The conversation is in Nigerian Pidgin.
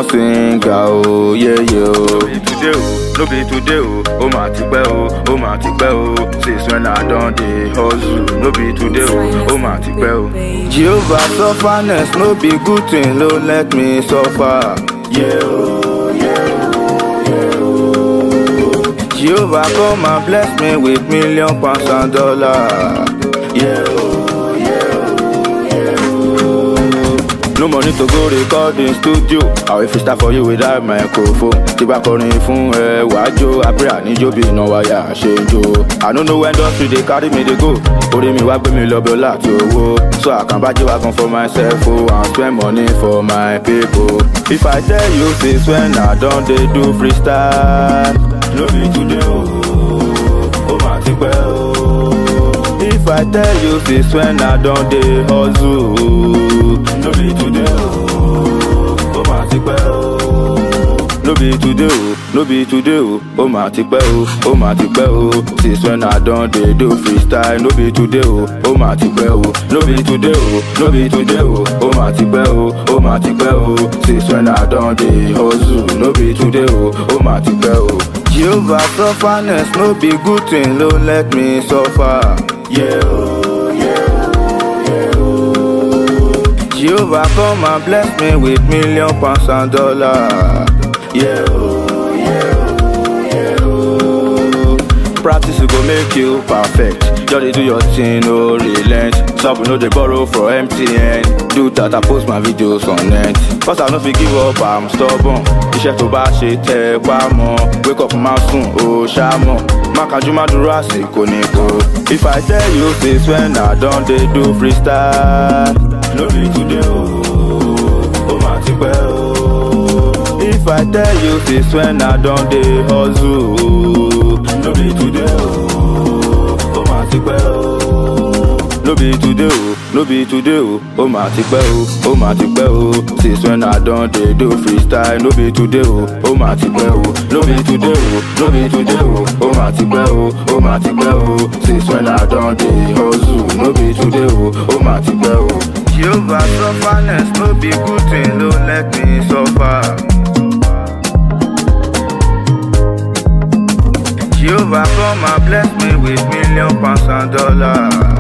born singer o yeye o. No be today o, no be today o, ó mà ti pẹ́ o, ó mà ti pẹ́ o. Since when I don dey hustle, no be today o, ó mà ti pẹ́ o. Jehovah sufferness no be good thing no let me suffer. Yeah, oh, yeah, oh, yeah, oh. Jehovah come and bless me with million pounds and dollars. Yeah, oh, yeah, oh, yeah, oh. No money to go record in studio. Àwọn ìfisítà for you without microphone. Tí bá kọrin fún ẹ wàá jó, àbúrò àníjó bí iná wáyà ṣe ń jó. I no know when industry dey carry me dey go. Orí mi wá gbé mi lọ bí ọlá àti owó. So I can buy wagon for myself o and spend money for my people. If I tell you since when I don dey do freestyle. No be today o, ó mà ti pẹ́ o. If I tell you since when I don dey hustle. No be today o, ó mà ti pẹ́ o. No be today o, no be today o, ó mà ti pẹ́ o, ó mà ti pẹ́ o. Since when I don dey do freestyle, no be today o, ó mà ti pẹ́ o. No be today o, no be today o, ó mà ti pẹ́ o, ó mà ti pẹ́ o. Since when I don dey hustle, no be today o, ó mà ti pẹ́ o. Jehovah sufferness no be good thing, no let me suffer. Yeah, oh, yeah, oh, yeah, oh. Jehovah come and bless me with million pounds and dollars. Yeah, oh, yeah, oh, yeah, oh. Practice go make you perfect. Just dey do your thing, no relent. Some no dey borrow from MTN. Do that, I post my videos on net. Cause I no fit give up, I'm stubborn. Iṣẹ́ tó bá ṣe tẹ́ ẹ pa mọ́. Wake up máa sùn, ó ṣá mọ̀. Má kájú má dúró àsìkò nìkan. If I tell you since when I don dey do freestyle. No be today o, ó mà ti pẹ́ o. If I tell you since when I don dey hustle. No be today o, ó mà ti pẹ́ o. No be today o, no be today o, ó mà ti pẹ́ o, ó mà ti pẹ́ o. Since when I don dey do freestyle, no be today o, ó mà ti pẹ́ o. No be today o, no be today o, ó mà ti pẹ́ o, ó mà ti pẹ́ o. Since when I don dey hustle, no be today o, ó mà ti pẹ́ o. Jehovah sufferness no be good thing, no let me suffer. Jehovah come and bless me with million pounds and dollars.